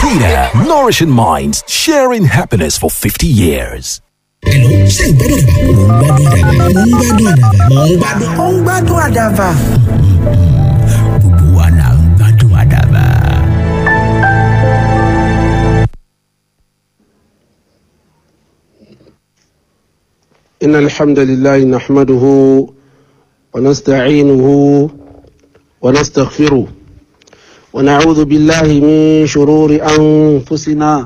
Vita, nourishing minds, sharing happiness for 50 years. Hello, ṣé ìgbádùn àdàbà? Mò ń gbádùn àdàbà. Mò ń gbádùn. ó ń gbádùn àdàbà. Gbogbo wa là ń gbádùn àdàbà. إن الحمد لله نحمده ونستعينه ونستغفره ونعوذ بالله من شرور أنفسنا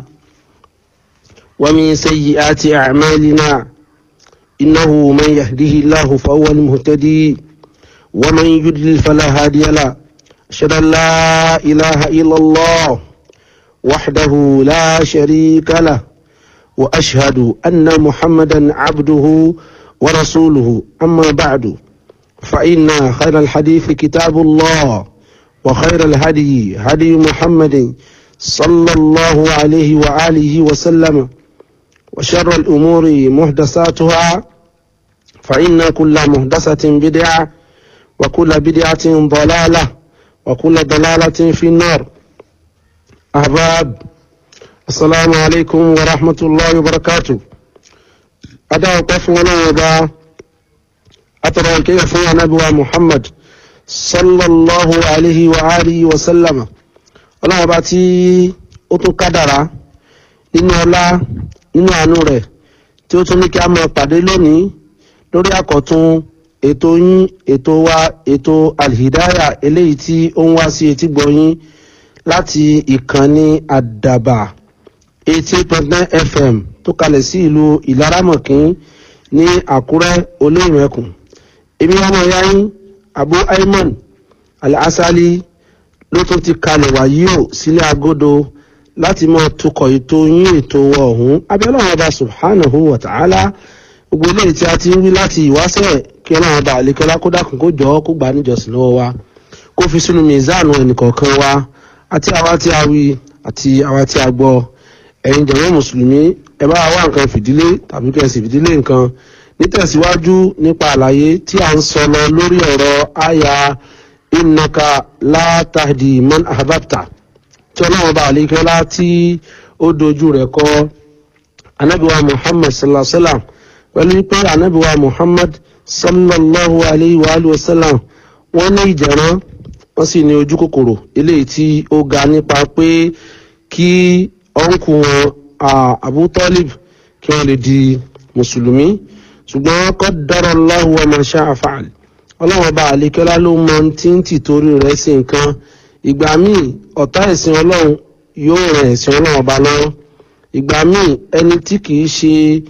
ومن سيئات أعمالنا إنه من يهده الله فهو المهتدي ومن يضلل فلا هادي له أشهد أن لا إله إلا الله وحده لا شريك له وأشهد أن محمدا عبده ورسوله أما بعد فإن خير الحديث كتاب الله وخير الهدي هدي محمد صلى الله عليه وآله وسلم وشر الأمور محدثاتها فإن كل محدثة بدعة وكل بدعة ضلالة وكل ضلالة في النار أحباب السلام عليكم ورحمة الله وبركاته أدعو قفونا وبا أترى كيف نبوى محمد صلى الله عليه وآله وسلم ọlọ́run ọba tí ó tún kádàrá nínú ọlá nínú àánú rẹ̀ tí ó tún ní kí a máa pàdé lónìí lórí àkọ́tún ètò yín ètò wa ètò alhidaya eléyìí tí ó ń wá sí etí gbọ̀yìn láti ìkànnì àdàbà eighty point nine fm tó kalẹ̀ sí ìlú ìlaramọ̀kín ní àkúrẹ́ olóyìnbẹ̀kùn èmi ọmọ ìyá yín abu ayman al-asali ló tún ti kalẹ̀ wáyé o sílẹ̀ agodo láti máa tukọ̀ ètò yín ètò ọ̀hún abẹ́lẹ́ ọba subhanahu wa ta'ala gbogbo eléyìí tí a ti ń wí láti ìwáṣẹ̀ kí ọlọ́run ọba àlekọ́lá kó dákun kó jọ kó gbà níjọsìn lọ́wọ́ wa kó fi sínú mizanu ẹnìkọ̀ọ̀kan wa àti àwa tí a wí àti àwa tí a gbọ́ ẹ̀yin jẹ̀mọ́ mùsùlùmí ẹ bá wá nǹkan fìdílé tàbí kẹsì fìdílé nǹkan nítẹ̀síwájú nípa àlàyé tí a ń sọ lọ lórí ọ̀rọ̀ àyà innaka látàdì man ahbabta tí ọlọ́run bá àlékẹ́lá tí ó dojú rẹ̀ kọ anábìwá muhammad sallallahu alayhi wa sallam pẹ̀lú pé anábìwá muhammad sallallahu alayhi wa sallam wọ́n ní ìjẹ̀rán wọ́n sì ní ojú kòkòrò eléyìí tí ó ga nípa pé kí ọ̀nkù wọn abu talib kí wọ́n lè di mùsùlùmí ṣùgbọ́n qaddara Allahu wa ma sha'a fa'al ọlọ́run ọba àlékẹ́lá ló mọ tí ń tì torí rẹ̀ sí nǹkan ìgbà míì ọ̀tá ẹ̀sìn ọlọ́run yóò ràn ẹ̀sìn ọlọ́run ọba lọ́wọ́ ìgbà míì ẹni tí kìí ṣe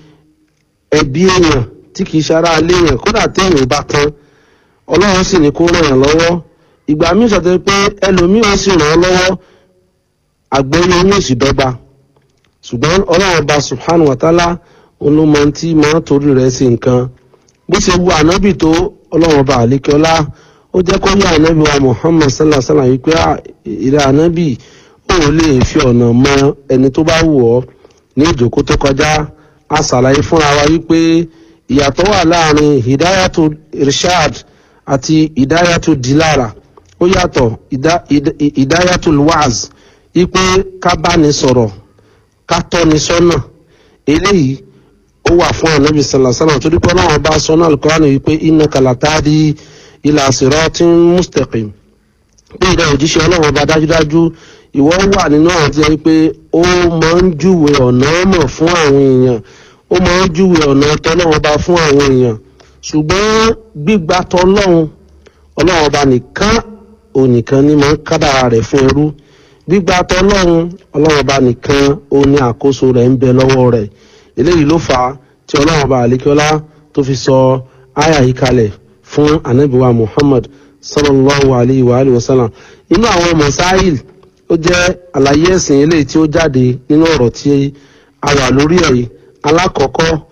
ẹbí èèyàn tí kìí ṣe ará ilé èèyàn kódà téèyàn bá tán ọlọ́run sì ní kó ràn yàn lọ́wọ́ ìgbà míì sọ̀tẹ́ pé ẹlòmíràn sì ràn án lọ́wọ́ àgbóyè yóò sì dọ́gba ṣùgbọ́n ọlọ́run ọba subhanahu wa ta'ala olómọ tí máa torí rẹ̀ sí nǹkan bó ṣe wu ànábì tó ọlọ́run ọba àlékẹ́ọ́lá ó jẹ́ kó yá ànábì wa muhammad sallallahu alaihi wa sallam wípé ìrẹ́ ànábì ó lè fi ọ̀nà mọ ẹni tó bá wù ọ́ ní ìjókòó tó kọjá a ṣàlàyé fúnra wa wípé ìyàtọ̀ wà láàrin hidayatu irshad àti hidayatu dilara ó yàtọ̀ hidayatu waz wípé ká bá ní sọ̀rọ̀ ká tọ́ni sọ́nà eléyìí ó wà fún ànábì sàlàsàlà torí pé ọlọ́run bá sọ náà Al-Qur'ani wípé innaka latahdi ila siratin mustaqim pé ìdá òjíṣẹ́ ọlọ́run ọba dájúdájú ìwọ wà nínú àwọn tí wọ́n pé ó máa ń júwe ọ̀nà mọ̀ fún àwọn èèyàn ó máa ń júwe ọ̀nà tọ́lọ́run ọba fún àwọn èèyàn ṣùgbọ́n gbígba tọ́lọ́run ọlọ́run ọba nìkan ònìkan ní máa ń kádàrà rẹ̀ fún ẹrú gbígba tọ́lọ́run ọlọ́run ọba nìkan ó ní àkóso rẹ̀ ń bẹ lọ́wọ́ rẹ̀ eléyìí ló fà á tí ọlọ́run ọba àlékiọlá tó fi sọ àyà yìí kalẹ̀ fún anabiwa muhammad sallallahu alayhi wa alayhi wa sallam inú àwọn masáìl ó jẹ́ àlàyé ẹ̀sìn eléyìí tí ó jáde nínú ọ̀rọ̀ tí a wà lórí ẹ̀ yìí alákọ̀ọ́kọ́